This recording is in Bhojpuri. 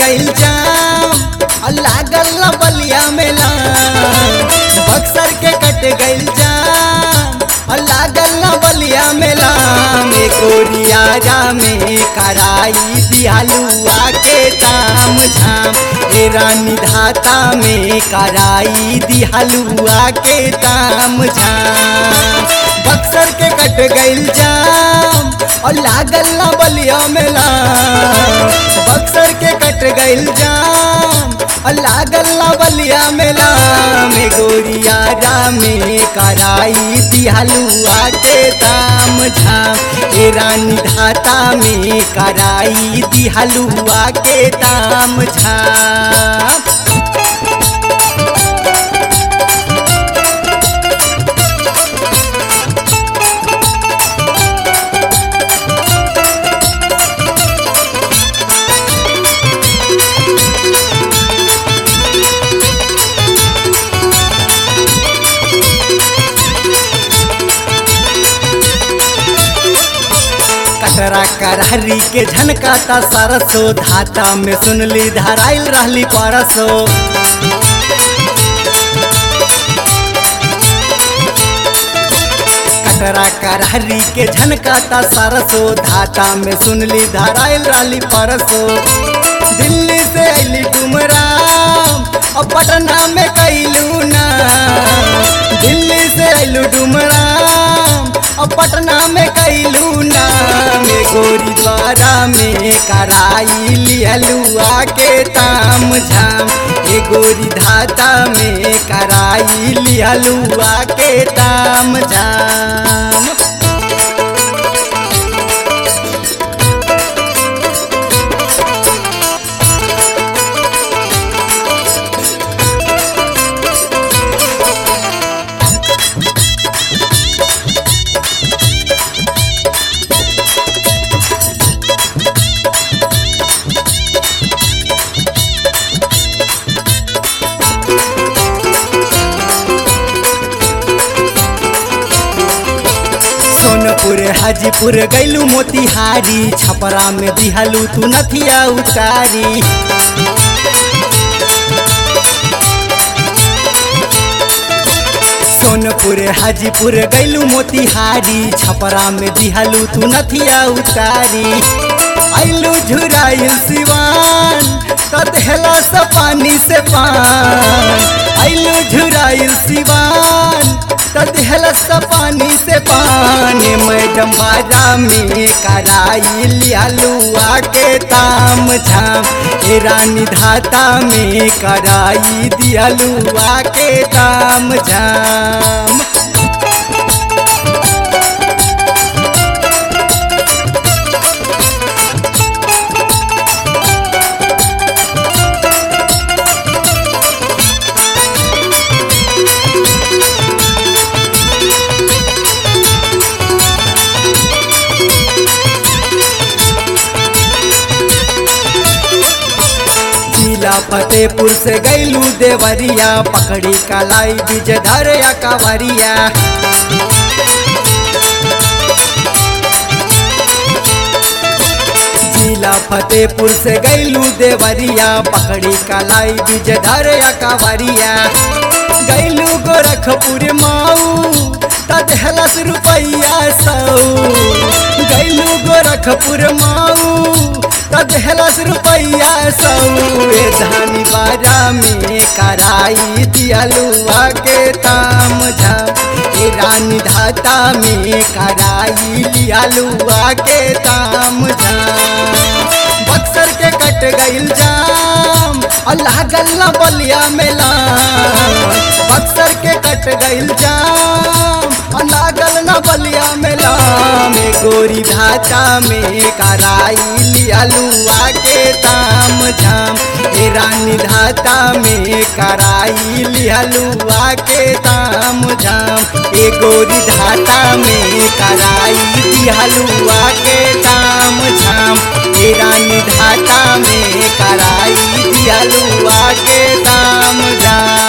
गइल जाम आ लागल ना बलिया मेला बक्सर के कट गइल जाम आ लागल ना बलिया मेला में कोरियारा में कराई दियालुआ के ताम झाम ए रानी धाता में कराई दियालुआ के ताम झाम बक्सर के कट गइल जाम और लागल ना बलिया मेला बक्सर के कट गइल जाम और लागल ना बलिया मेला में गोरियारा में कराई दिहलुआ के दाम झाम ए रानी धाता में कराई दिहलुआ के दाम झाम कटरा करहरी के झनकाता सरसो धाता में सुनली धराइल रहली परसो कटरा करहरी के झनकाता सरसो धाता में सुनली धराइल रहली परसो दिल्ली से अली डुमराम और पटना में कैलू ना दिल्ली से अयलू डुमराम और पटना में कैलू ना में गोरी द्वारा में कराई लियलुआ के ताम झाम ए गोरी धाता में कराई लियलुआ के ताम झाम सोनपुर हाजीपुर गैलू मोतिहारी छपरा में दिहलू तू नथिया उतारी सोनपुर हाजीपुर गैलू मोतिहारी छपरा में दिहलू तू नथिया उतारी ऐलू झुराइल सिवान तो देहला से पानी से पान ऐलू झुराइल सिवान तो देहला से पानी से पानी मैडम बाजा में कराई लियालुआ के ताम झाम ए रानी धाता में कराई दियालुआ के ताम झाम जिला फतेहपुर से गैलू देवरिया पकड़ी कलाई बीज धरया कवरिया जिला फतेहपुर से गैलू देवरिया पकड़ी कलाई बीज धरया कवरिया गैलू गोरखपुर माऊ तदहलस रुपैया सौ गैलू गोरखपुर माऊ तदहलस रुपैया सौ ए धानी बाजा में कराई दियलुआ के ताम झाम ए रानी धाता में कराई लियालुआ के ताम झाम बक्सर के कट गइल जाम अल्लाह गल्ला बलिया मेला बक्सर के कट गइल जाम अल्लाह गल्ला बलिया मेला में गोरी धाता में कराई लियालुआ के ताम झाम ए रानी धाता में कराई लियालुआ के ताम झाम ए गोरी धाता में कराई दिहलुआ के ताम झाम ए रानी धाता में कराई दिहलुआ के ताम झाम